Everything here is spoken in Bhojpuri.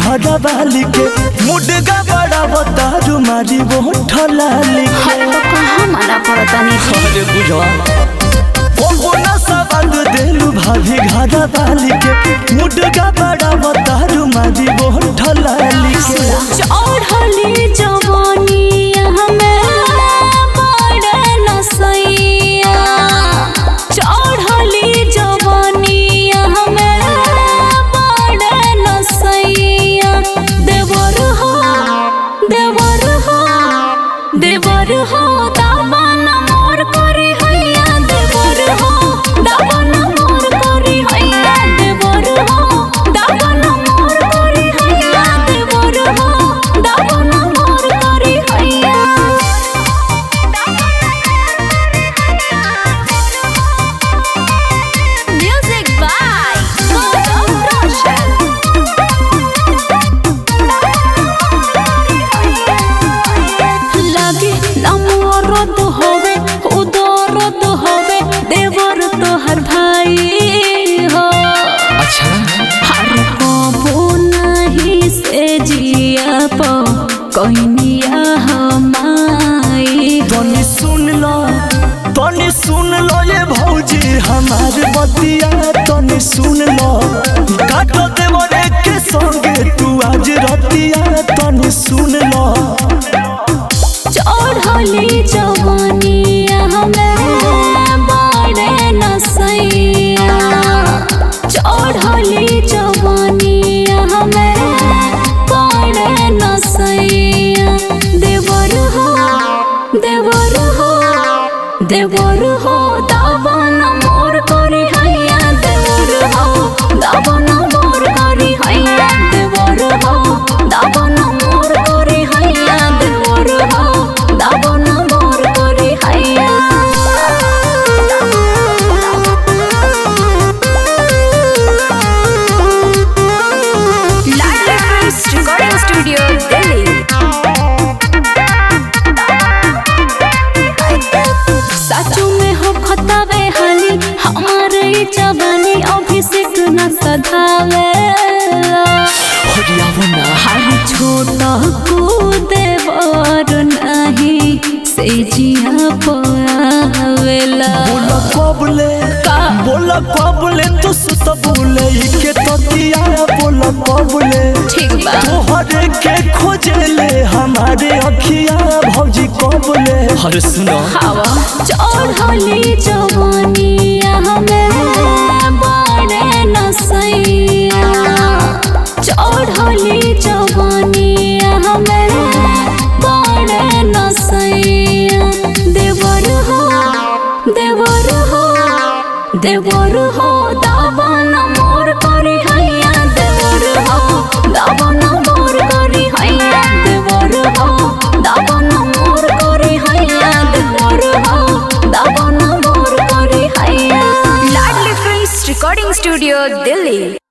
घड़ा वाली के मुडगा बड़ा बतारू मारी वो ठलाली के हर तो कहाँ मना करतानी जी अरे बुझवा ओ ना सबंद देलू भाभी घड़ा वाली के मुडगा बड़ा बतारू मारी वो ठलाली के चढ़ली जवानिया हमें बड़े नसैया चढ़ली जवानिया हमें बड़े नसैया देवर हो देवर हो देवर हो दामन मोर करी हैया देवर हो दामन मोर करी हैया देवर हो दामन मोर करी हैया देवर हो दामन मोर करी हैया Music by Gaurav Roshan. लागे नमोरद होवे उदरद होवे देवर तोहर भाई हो अच्छा हर कबो नहीं से जिया पो कहनिया हमाई तनी सुन लो तनी सुन लो ये भौजी हमार बतिया तनी सुन लो काटो देवरे के संगे तू आज रतिया तनी सुन लो चढ़ली जवानिया हमें बड़े नसैया चढ़ली जवानिया हमें बड़े नसैया देवर हो देवर हो देवर हो दावन मोर करी हैया देवर हो दावन मोर करी हैया देवर हो दावन मोर करी हैया देवर हो दावन मोर करी हैया Ladli films recording studio Delhi सचू में हो खतावे हाली हमारे ई जवानी अभिषेक न सधावे हर छोटा कूदे बर नहीं से जिया पावेला बोला कबले बोला कबले तू सुत बोले के ततिया बोला कबले ठीक बा तोहरे के खोजले हमारे अखिया भौजी कबले अरे सुनो हवा चढ़ली जवानिया हमें